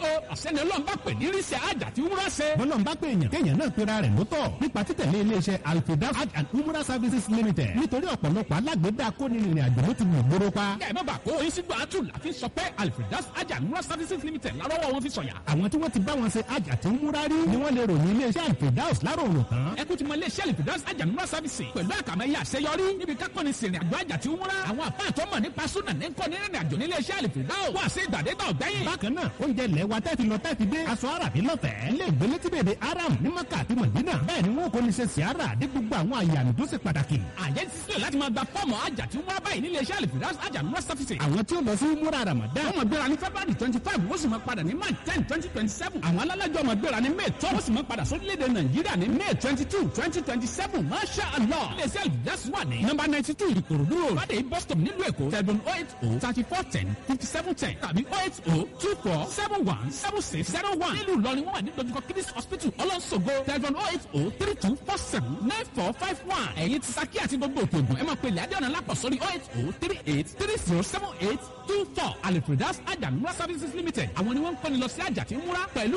o àṣẹni ọlọ́run bá pè ní ríṣẹ́ àjà tí wúrà ṣe. bọ́lọ́n bá pè èèyàn kéèyàn náà pera rẹ̀ lótọ̀ nípa títẹ̀lé iléeṣẹ́ alfidaf hajj and umrah services limited nítorí ọ̀pọ̀lọpọ̀ alágbèédá kónírìnrìn àjò ló ti mú gbóró pa. kẹ́ ẹ má bàa kó oyin sígbà àtù láfi sọ pé alfredas àjà wúrà services limited lárọ́wọ́ wọn fi sọ̀yà. àwọn tí wọ́n ti bá wọn ṣe hajj àti umrah rí ni wọ́n lè ròyìn iléeṣẹ́ alfidaf láròrò tán. ẹ kú ti mọ iléeṣẹ́ alfredas àjà wúrà services pẹ̀lú àkàmẹ́yẹ àṣeyọrí níbi kákọ́ni sìnrìn àjò àjà tí wúrà. àwọn àpá àtọ́mọ̀ nípa súnà ní kọ́ni rìnrìn àjò níléeṣẹ́ alfredas wà sí ìgbàdégbà ọ̀gbẹ́yìn. bákan náà oúnjẹ ilẹ̀ wa tẹ́tí lọ tẹ́tí dé aṣọ àràbí lọ́fẹ̀ẹ́ ilé ìgbélé tí bèbè aram ní maka àti mọ̀dínà bẹ́ẹ̀ ni wọn kò ní ṣe siara dé gbogbo àwọn àyè àmì tó ṣe pàtàkì. àyẹ̀ ti sílẹ̀ láti máa gba fọ́ọ̀mù àjà tí wúrà báyìí níléeṣẹ́ alfredas àjà wúrà services. àwọn tí ó lọ sí múra ramadan wọ́n máa gbéra ní february twenty five wọ́n sì máa padà ní march ten twenty twenty seven. àwọn alálàjọ máa gbéra ní may twelve wọ́n sì máa padà sórílẹ̀-èdè nàìjíríà ní may twenty two twenty twenty seven masha allah. iléeṣẹ́ alfredas wà ní nọ́mbà ninety two ìkòròdú road fàdé bus stop nílùú èkó seven oh eight oh thirty four ten fifty seven ten tàbí oh eight oh two four seven one seven six zero one. nílùú ìlọrin wọ́n wà ní dojúkọ kidis hospital ọlọ́sọ̀gbọ̀ seven oh eight oh three two four seven nine four five one. ẹ̀yin ti saki àti gbogbo òkè ògùn ẹ máa pèlè adéọ̀nà lápọ̀ sórí oh eight oh three eight three zero seven eight two four alifredas ajamura services limited àwọn ni wọ́n ń kọ́ni lọ sí àjà tí ń múra pẹ̀lú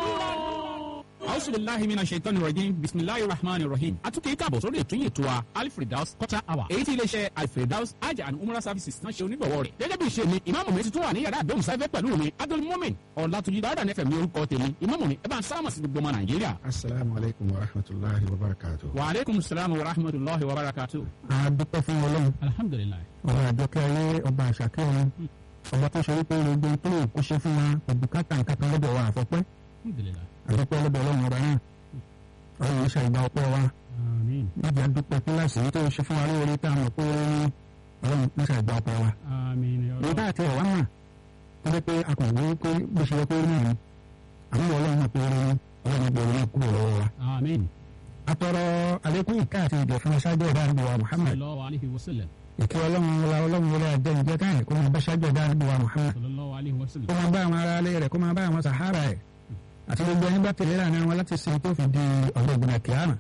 rọrùn. A'udhu billahi minash shaitani rajim bismillahir rahmanir rahim. Atukẹ́ káàbọ̀ sórí ètò yìí tó wa Alfredaus quarter hour. Èyí tí iléeṣẹ́ Alfredaus Hajj and Umrah services náà ṣe onígbọ̀wọ́ rẹ̀. Gẹ́gẹ́ bí ìṣe mi, ìmáàmù mi ti tún wà ní yàrá àdéhùn sáfẹ́ pẹ̀lú mi. Abdul Mumin Ọ̀làtúnjì Dáúdà nẹ́fẹ̀ mi orúkọ tèmi. Ìmáàmù mi ẹ bá ń sálámà sí gbogbo ọmọ Nàìjíríà. asalaamu aleykum wa rahmatulahi wa barakatu. Wa aleykum salaam wa rahmatulahi wa barakatuh. a dúpẹ́ fún ọlọ́run Alhamdulilayi. ọba àjọkẹ́ ayé ọba àṣàkẹ́ ọ̀run ọba tó ṣe wípé gbogbo tó lè kó ṣe fún wa òbúkátà nǹkan lọ́dọ̀ wa àfọ́pẹ́ Alhamdulilayi. àdúpẹ́ lọ́dọ̀ ọlọ́run ọba náà ọlọ́run ń ṣàìgbà ọpẹ́ wa Amiin. níbi àdúpẹ́ kíláàsì yìí tó ṣe fún wa lóore tá a mọ̀ pé ọlọ́run ń ṣàìgbà ọpẹ́ wa. Amiin. èyí tá a ti ẹ̀wá mà tó jẹ́ pé a kò wọ́n pé bó ṣe yẹ kó rí nìyí àmọ́ ọlọ́run náà pé ó rí ọlọ́run gbọ́ ọlọ́run kúrò lọ́wọ́ wa. Amiin. atọrọ àlékún ìka àti ìjọ fún aṣáájú ẹ̀dá àdúgbò wa Muhammad Sallallahu alayhi wa sallam. ìkẹ́ ọlọ́run wọlá ọlọ́run wọlé àjẹ́ ìjẹ́ káyìn kó máa bá ṣáájú ẹ̀dá àdúgbò wa Muhammad Sallallahu alayhi wa sallam. kó máa bá àwọn ará ilé rẹ̀ kó máa bá àwọn sàhárà ẹ̀ àti gbogbo ẹni bá tẹ̀lé lànà wọn láti sin tó fi di ọ̀rọ̀ ìgbìmọ̀ kìámà.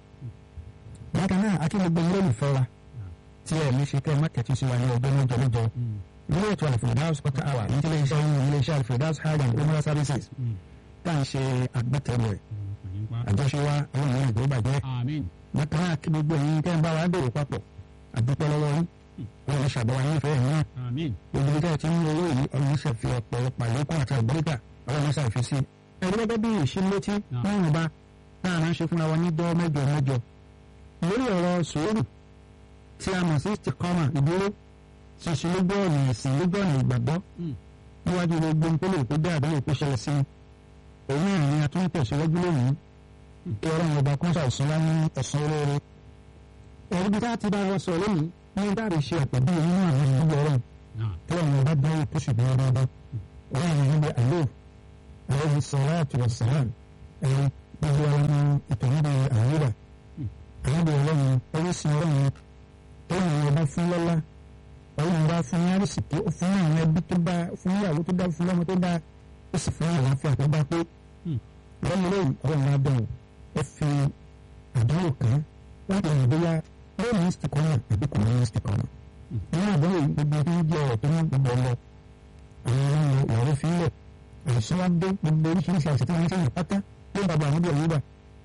bákan náà akí gbogbo ilé olùfẹ́ wa tí ẹ̀ ní ṣe kẹ́ ẹ má kẹ́tù sí wa ní ọjọ́ mẹ́jọ mẹ́jọ ilé ètò Al-Firdaus quarter hour ní ilé iṣẹ́ yìí ilé iṣẹ́ Al-Firdaus hajj and umrah services tá à ń ṣe agbátẹrù ẹ̀ àjọṣe wa àwọn ènìyàn ìgbó bàjẹ́ Amiin. bákan náà kí gbogbo ẹ̀yin tẹ́ ń bá wa dòwò papọ̀ àdúpẹ́ lọ́wọ́ yín wọn lè ṣàbẹ̀wò ayé ìfẹ́ yìí náà Amiin. gbogbo ibi tẹ́ ẹ ti ń owó yìí ọlọ́run ṣe fi ọ̀pọ̀lọpọ̀ àlékún àti àgbẹ̀ríkà ọlọ́run ṣe àfi sí. ẹ̀rí gẹ́gẹ́ bí ìṣílétí láwọn ọba náà máa ń ṣe fúnra wọn ní dọ́ mẹ́jọ mẹ́jọ. lórí ọ̀rọ̀ sùúrù tí a mọ̀ sí istikọ́mà ìdúró ṣíṣe lójú ọ̀nà ẹ̀sìn lójú ọ̀nà ìgbàgbọ́ níwájú gbogbo nkóló tó dé àdánwò tó ṣẹlẹ̀ sí i òun náà ni a tún ń tẹ̀síwájú lónìí kí ọlọ́run ọba kọ́ńtà ọ̀sán wá ní ọ̀sán olóore. ẹ̀rí bí táà ti bá wọn sọ lónìí ní dáàbò ṣe àpèjú nínú àwọn ìdúgbò ọlọ́run tí ọ̀run ọba dánwò tó sì dúró dáadáa wọ́n yà níbi àlọ́ àwọn salatu wa salam ẹ̀rí gbogbo ọmọ ìtọ́nudẹ àwúrà àyàbọ̀ ọlọ́run oríṣi ọlọ́run ọlọ́run ọba fún lọ́lá ọlọ́run ọba fún yárìsìkí ó fún àwọn ẹbí tó bá fún ìyàwó tó dá fún lọ́mọ tó dá ó sì fún àlàáfíà tó bá pé lọ́mọ lẹ́yìn ọlọ́run ọba bẹ̀rù ẹ fi àdánwò kan láti rìn bóyá lóyún ní stikọ́nà àbí kò ní stikọ́nà nínú àdánwò yìí gbogbo tó ń jẹ́ ọ̀rọ̀ tó ní gbogbo ọlọ àwọn ọmọ ìyàwó fi ń lẹ̀ àìsàn wá dé gbogbo oríṣiríṣi àìsàn tí wọ́n ń ṣe yàn pátá ló ń bàbá àmúdí ọ̀yẹ́bà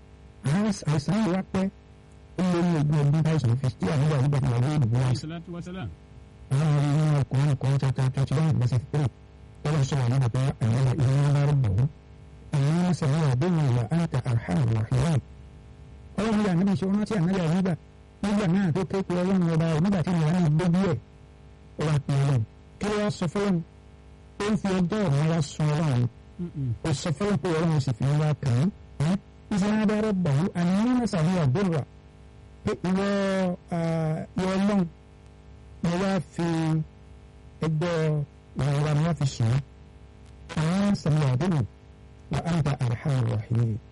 àìsàn yìí wá pẹ́ ó lé ní ogún ọdún táìsàn fi tí àmúdí ọ̀yẹ́bà ti wà ní ìdìbò wọn. Salatu wa salam. àwọn ọmọ yìí nínú ọkùnrin kan tata twenty one verse three tọ́lá sọ̀rọ̀ nígbà pé àwọn ìlú ńlá rẹ̀ bọ̀ wọ́n. àwọn ọmọ sọ̀rọ̀ àdéhùn ìlà àǹtà arham rahiman. ọlọ́run yà níbi ìṣòro tí ànáyà nígbà nígbà náà tó kéèkó ọlọ́run ọba ẹ̀ nígbà tí ìyá náà gbójú ẹ̀ ó wà pè ọlọ́run kí ló wá sọ fọlọ́run ó ń fi ọjọ́ ọ̀run wá sun ọlọ́run ó sọ fọlọ́run pé ọlọ́run sì fi wá kàn án ìṣẹ́ adára bàwú àníyàn náà sàbí àdúrà pé ìwọ ìwọ ọlọ́run mo wá fi ẹgbẹ́ ìrora mi wá fi sùn án àwọn sàbí àdúrà wà á ń ta àrùhàn rà yìí